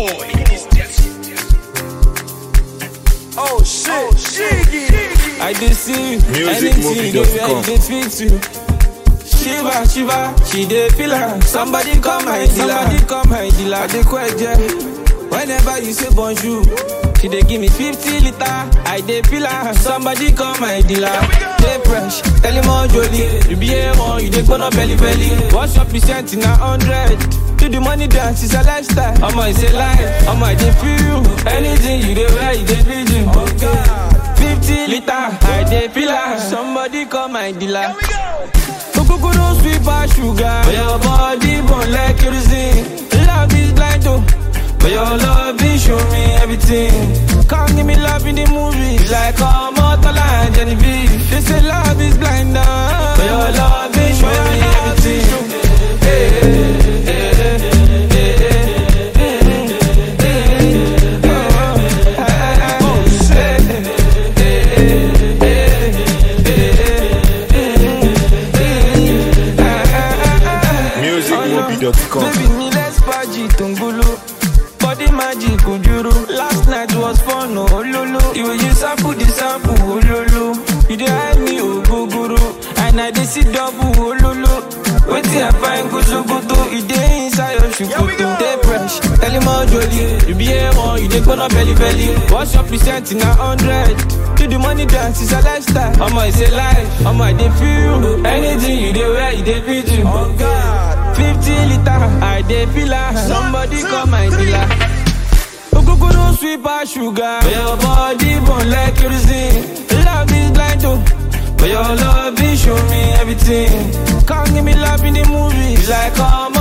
boy. Oh shit, Shiggy. I dey see you. Anything you dey wear, you dey speak to. Shiva, Shiva, she dey feel her. Somebody come my dealer. Somebody come my dealer. I dey kweje. Whenever you say bonjour, she dey give me 50 liter. I dey feel her. Somebody come my dealer. Dey fresh, tell him all jolly. You be a one, you dey gbona belly belly. What's your percent in a hundred? Do the money dance, it's a lifestyle. Omo, it's a life. Omo, I dey feel you. Anything you dey wear, you dey feel you. Oh God. 50 liter, I dey feel her. Somebody come my dealer. Here we go. Kokoro sweet pass sugar. But your body burn like kerosene. Love is blind oh. But your love is show me everything. Come give me love in the movies. Like Omotola and Genevieve. They say love is blind oh. But your love is show me everything. Hey, hey, hey, hey, hey, hey, hey, oh, ah, oh, shit. musicmobi.com. Baby, me let's party tungulu. Body magic ujuru. Last night was fun, oh lulu. You will use sample the sample, oh lulu. You dey hide me, oh guguru. And I dey see double, oh lulu. Wetin I find good so good to e dey inside your shukutu. Dey fresh, tell him all jolly. You be a one, you dey gbona belly belly. What's your percent in a hundred? Do the money dance, it's a lifestyle. Omo, it's a life. Omo, I dey feel you. Anything you dey wear, you dey feel you. Oh God. 50 liter, I dey feel her. Somebody call my dealer. Ogogoro sweet pass sugar. But your body burn like kerosene. Love is blind oh. But your love is show me everything. Come give me love in the movies. Like all